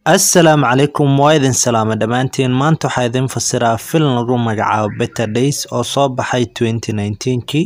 Assalaamu calaykum waa idin salaama dhammaantiin maanta waxaa idin fasiraa filim lagu magacaabo Better Days oo soo baxay 2019kii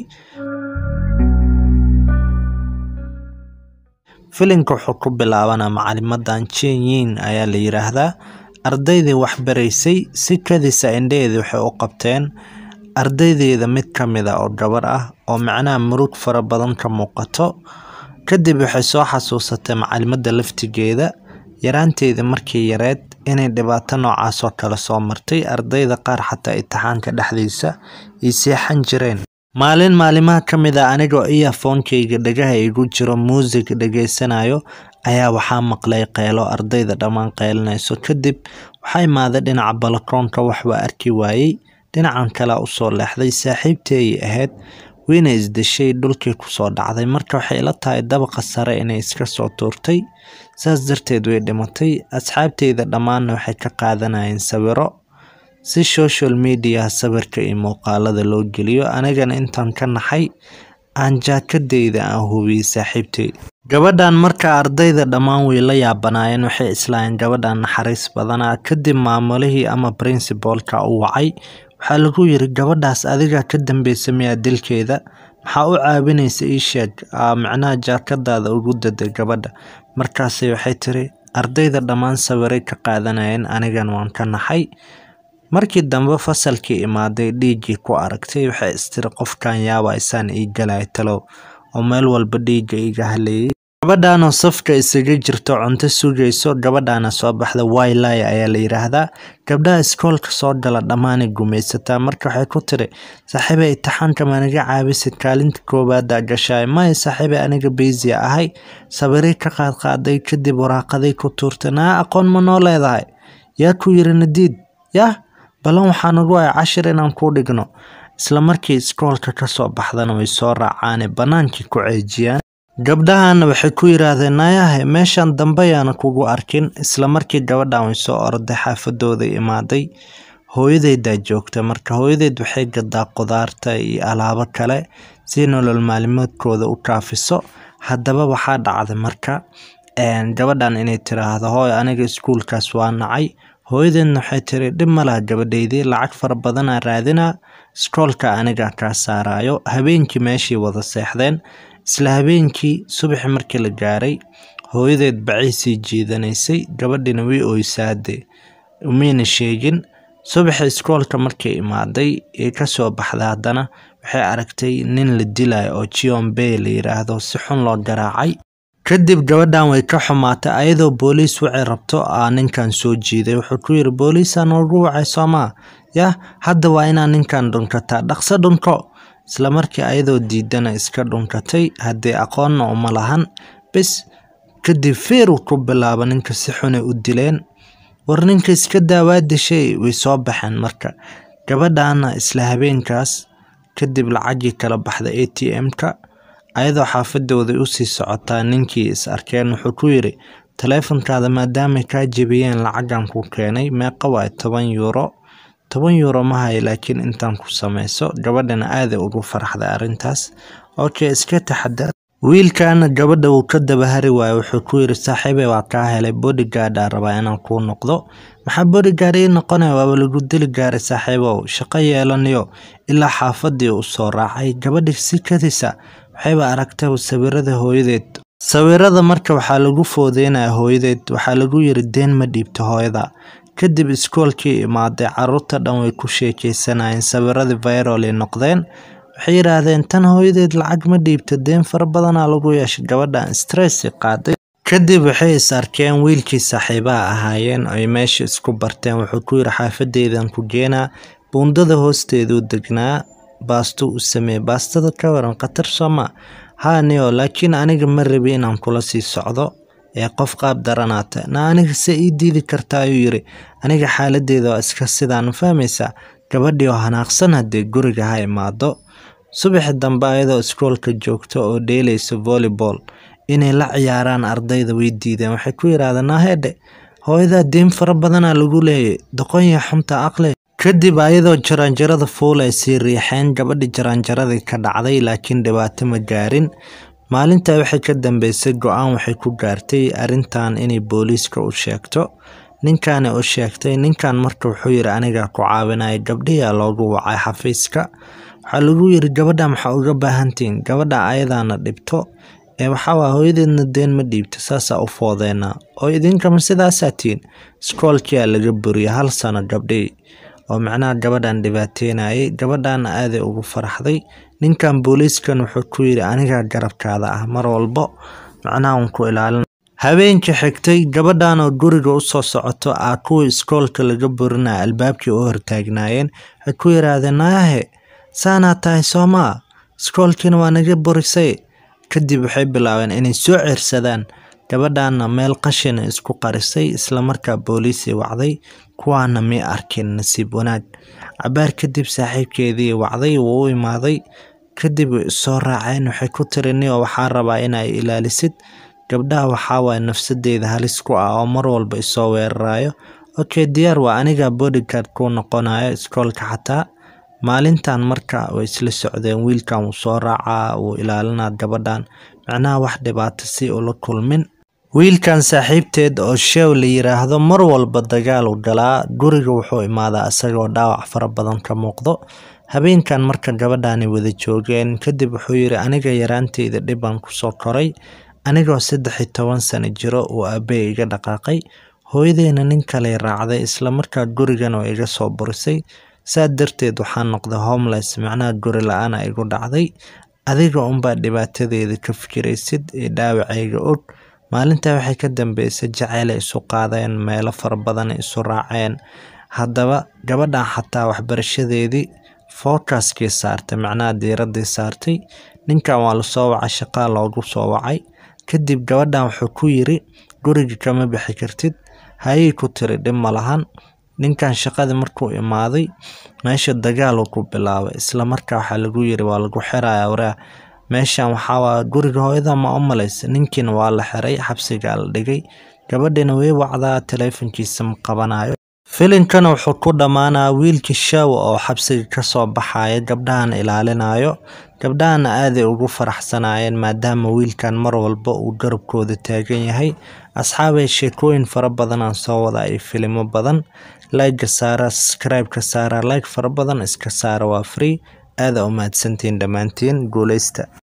filimka wuxuu ku bilaabanaa macalimadan Chen Yin ayaa la yiraahdaa ardaydii wax baraysay si kadisa indhaheedii waxay u qabteen ardaydeeda mid ka mid ah oo gabar ah oo macnaha murug fara badan ka muuqato kadib waxay soo xasuusatay macalimada laftigeeda yaraanteedii markii yareed inay dhibaato noocaas oo kale soo martay ardayda qaar xataa imtixaanka dhexdiisa ay seexan jireen maalin maalimaha ka mid ah anigoo earphone-kayga dhagaha igu jiro muusig dhageysanayo ayaa waxaa maqlay qeylo ardayda dhammaan qeylinayso kadib waxaa imaaday dhinaca balakoonka wax waa arki waayey dhinacan kalea usoo leexday saaxiibtii ayay ahayd wayna isdeshay dhulkii kusoo dhacday marka waxay ila tahay dabaqa sare inay iska soo tuurtay saas darteed way dhimatay asxaabteyda dhammaanna waxay ka qaadanayeen sawiro si social media sawirka iyo muuqaalada loo geliyo anigana intaan ka naxay aan jaakadeyda aan hubiyey saaxiibtey gabadhan marka ardayda dhammaan way la yaabanaayeen waxay islaayeen gabadhan naxariis badanaa kadib maamulihii ama principalka u wacay waxaa lagu yiri gabadhaas adiga ka dambeysa miyaa dilkeeda maxaa u caawinaysa ii sheeg macnaha jaakadaada ugu daday gabadha markaasay waxay tiri ardayda dhammaan sawiray ka qaadanayeen anigana waan ka naxay markii dambe fasalkii imaaday dhiiggii ku aragtay waxay istiri qofkan yaaba isaan ii galay talow oo meel walba dhiigga iga haleeyay gabadhanoo safka isaga jirto cunto sugayso gabadhaana soo baxda wailay ayaa la yiraahdaa gabdhaha iskoolka soo gala dhammaanay gumaysataa marka waxay ku tiri saaxiibey imtixaanka maanaga caabisid kaalinta koowaada gashaay maya saaxiibey aniga beysia ahay sabiray ka qaadqaaday kadib waraaqaday ku tuurtay naa aqoon ma noo leedahay yaa ku yiri nadiid yah balan waxaa nagu ay cashir inaan kuu dhigno isla markii iskoolka kasoo baxdana way soo raacaane bannaankii ku ceejiyaan gabdhahana waxay ku yiraahdeen naayahe meeshan dambe yaana kugu arkin isla markii gabadhan way soo orday xaafadooda imaaday hooyadeydaa joogta marka hooyadeed waxay gadaa qudaarta iyo alaabo kale si nolol maalimoodkooda u kaafiso haddaba waxaa dhacday marka gabadhan inay tiraahdo hooy aniga iskuulkaas waa nacay hooyadeedna waxay tiri dhib malaha gabadheydii lacag fara badanaa raadinaa iskoolka aniga kaa saarayo habeenkii meeshii wada seexdeen isla habeenkii subaxi markii la gaaray hooyadeed bacay sii jiidanaysay gabadhina way oysaade umayna sheegin subaxi iskoolka markay imaaday ee kasoo baxday haddana waxay aragtay nin la dilayo oo jion bay la yiraahdo si xun loo garaacay kadib gabadhan way ka xumaatay ayadoo booliis wacay rabto aa ninkan soo jiiday wuxuu ku yiri booliisaa noogu wacay soomaa yah hadda waa inaa ninkan dhunkataa dhaqso dhunko isla markii ayadoo diidana iska dhunkatay haddii aqoonna uma lahan bis kadib feeruu ku bilaaba ninka si xunay u dileen war ninka iska daawaa dishay way soo baxeen marka gabadhana isla habeenkaas kadib lacagii kala baxda a t m-ka ayadoo xaafadooday usii socotaa ninkii is arkeen wuxuu ku yiri taleefonkaada maadaamay kaa jebiyeen lacagan ku keenay meeqa waay toban yuuro toban yuuro ma hayo laakiin intaan ku sameyso gabadhana aaday ugu faraxday arrintaas okay iska taxadar wiilkaana gabadha wuu ka dabahari waayo wuxuu ku yiri saaxiibey waa kaa helay bodygaardaa rabaa inaan kuu noqdo maxaa bodygaard ii noqonaya waaba lagu dili gaaray saaxiibow shaqo yeelanayo ilaa xaafadii u soo raacay gabadhi si kadisa waxayba aragtay sawirada hooyadeed sawirada marka waxaa lagu foodeynaya hooyadeed waxaa lagu yiri deen ma dhiibto hooyada kadib iskoolkii imaaday caruurta dhan way ku sheekeysanayeen sawiradii viral ay noqdeen waxay yidhaahdeen tan hooyadeed lacag ma dhiibto deen fara badanaa lagu yeeshay gabadhan stress qaaday kadib waxay is arkeen wiilkii saaxiibaha ahaayeen ay meesha isku barteen wuxuu ku yiri xaafadeydan ku geenaa buundada hoosteeduu degnaa baasto u sameeye baastada ka waran khatar sooma haa niyo laakiin aniga ma rabi inaan kula sii socdo ee qof qaab daranaata na aniga se ii diidi karta ayuu yiri aniga xaaladeeda waa iska sidaan fahmaysaa gabadhii oo hanaaqsan haddee guriga ha imaado subaxi dambe ayadoo iskoolka joogta oo dheelaysa volleyball inay la ciyaaraan ardayda way diideen waxay ku yidhaahdeen nahedhe hooyadaa deen fara badanaa lagu leeyay doqonya xunta aqli kadib ayadoo jaraanjarada fuul ay sii riixeen gabadhi jaraanjaradii ka dhacday laakiin dhibaato ma gaarin maalintaa waxay ka dambeysay go-aan waxay ku gaartay arrintan inay booliiska u sheegto ninkaana u sheegtay ninkan marka wuxuu yiri anigaa ku caawinaya gabdhiyaa loogu wacay xafiiska waxaa lagu yiri gabadha maxaa uga baahantihiin gabadha ayadaana dhibto ee waxaawaa hooyadeedna deen ma dhiibto saasaa u foodeenaa oo idinkama sidaasaa tihiin iskoolkiyaa laga buriya hal sano gabdhii oo macnaha gabadhan dhibaateynayay gabadhaana aaday ugu faraxday ninkan booliiskan wuxuu ku yiri anigaa garabkaada ah mar walbo macnaha un ku ilaalin habeenkii xigtay gabadhan oo guriga usoo socoto ah kuwii iskoolka laga burinaya albaabkii u hortaagnaayeen waxay ku yiraahdeen naayahe saanaa tahay soomaa iskoolkiina waa naga burisay kadib waxay bilaabeen inay soo ceersadaan gabadhaana meel qashina isku qarisay islamarkaa booliisii wacday kuwaana may arkin nasiib wanaag cabaar kadib saaxiibkeedii wacday wuu u imaaday kadib way isoo raaceen waxay ku tiri niyo waxaa rabaa inay ilaalisid gabdhaha waxaawaay nafsadeeda halis ku ah oo mar walba isoo weerarayo okay diyaar waa aniga bodyguard kuu noqonayo iskoolka xataa maalintan marka way isla socdeen wiilkan wuu soo raacaa wuu ilaalinaa gabadhan macnaha wax dhibaato si ula kulmin wiilkan saaxiibteed oo sheew la yiraahdo mar walba dagaal u galaa guriga wuxuu imaadaa isagoo dhaawac fara badan ka muuqdo habeenkan marka gabadhani wada joogeen kadib wuxuu yiri aniga yaraanteyda dhibaan kusoo koray anigoo saddex iyo toban sano jiro uu aabbe iga dhaqaaqay hooyadeena nin kale raacday islamarkaa gurigan oo iga soo burisay saa darteed waxaan noqday homeless macnaha guri la-aana igu dhacday adiga unbaa dhibaatadeeda ka fikiraysid ee dhaawacayga og maalintaa waxay ka dambeysay jaceylay isu qaadeen meelo fara badan isu raaceen haddaba gabadhan xataa waxbarashadeedii fookaskii saartay macnaha diiradii saartay ninkan waa lasoo wacay shaqaa loogu soo wacay kadib gabadhan wuxuu ku yiri guriga kama bixi kartid hayay ku tiri dhib ma lahan ninkan shaqadii markuu imaaday meesha dagaaluu ku bilaabay islamarkaa waxaa lagu yiri waa lagu xiraya waraa meeshan waxaawaa guriga hooyada ma u malaysa ninkiina waa la xiray xabsigaa la dhigay gabadhina way wacdaa taleefonkiisa ma qabanayo filinkana wuxuu ku dhammaanaa wiilkii shaawa oo xabsiga kasoo baxaya gabdhahan ilaalinayo gabdhahana aaday ugu faraxsanaayeen maadaama wiilkan mar walba uu garabkooda taagan yahay asxaabay sheekooyin fara badan aan soo wada iyo filimo badan like saara subscribe-ka saara like fara badan iska saara waa free aada u mahadsantiin dhammaantiin guuleysta